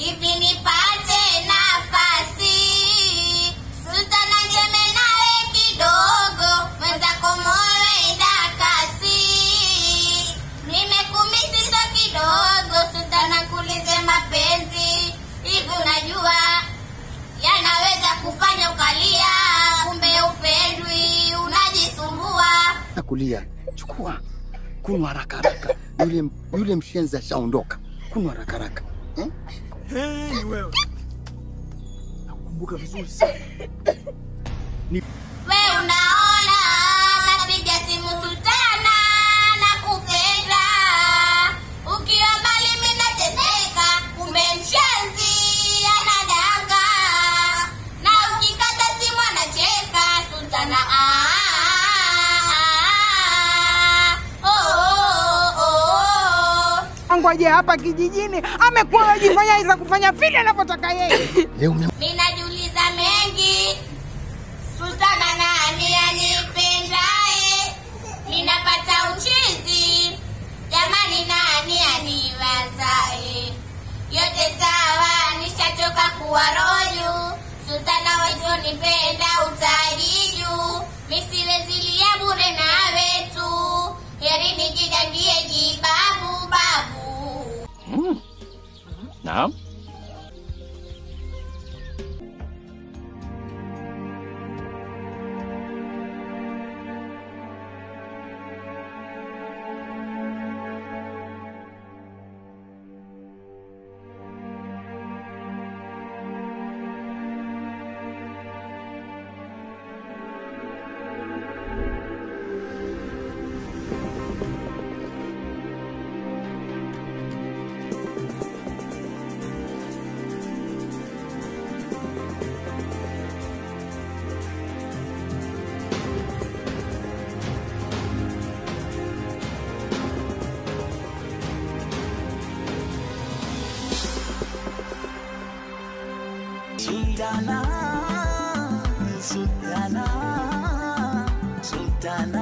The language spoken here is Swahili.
hivi nipate nafasi sultana njeme nawe kidogo mwenzako moyo enda kasi nimekumisiza kidogo sultana kulize mapenzi hivi unajua yanaweza kufanya ukalia kumbe upendwi unajisumbua na kulia. Chukua, kunywa haraka haraka. Yule yule mshenzi ashaondoka. Kunywa haraka haraka. Eh? Hey, wewe. Nakumbuka vizuri sana. we unaona napiga simu sultana na kupenda ukiwa mbali mimi nateseka kumbe mshenzi anadanga na ukikata simu anacheka sultana ah, ah, ah, oh, oh, oh. Ngoje hapa kijijini amekuwa anajifanya iza kufanya vile anavyotaka yeye. Leo ume- Ninajiuliza mengi, sultana nani anipendaye? Ninapata uchizi, jamani, nani aniwazaye? Yote sawa, nishachoka kuwa roju, sultana wetu nipenda utajiju, misiwezilia bure nawe tu, heri nijidangie jibabu babu. Naam. Sultana, Sultana, Sultana.